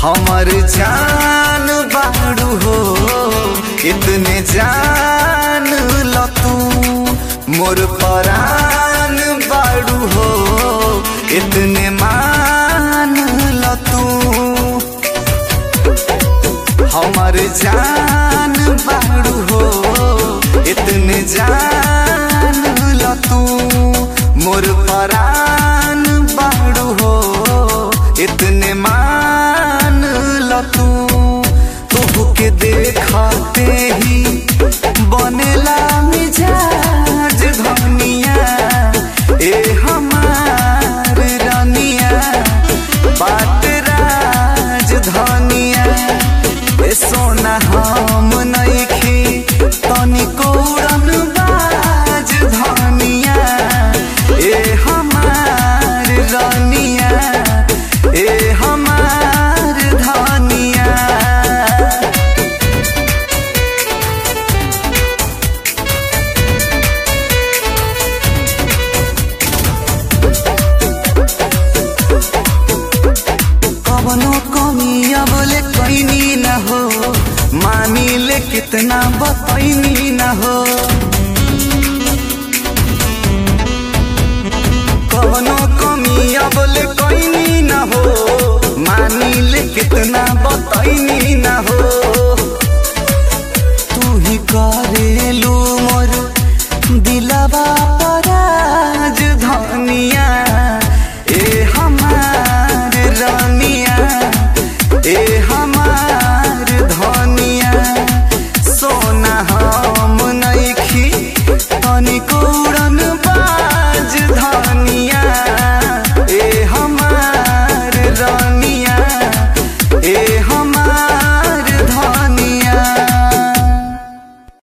हमर जान बाड़ू हो इतने जान ल तू मोर परान बाड़ू हो इतने मान ल तू हमर जान बाड़ू हो इतने जान ल तू मोर परान बाड़ू हो इतने मान ल तू तोह के देखते ही बनेला मिजाज धनिया ए हमार रानिया बात राज धनिया ए सोना हम नइखी तनिको उड़न बाज धनिया ए हमार रानिया ए हमार धनिया कवनो कमी अब ले कैनी न हो मानी ले कितना बतैनी न हो कवनो कमी अब ले कैनी न हो मानी ले कितना बतैनी न हो तू ही करेलू मोर दिलवा पराज धनिया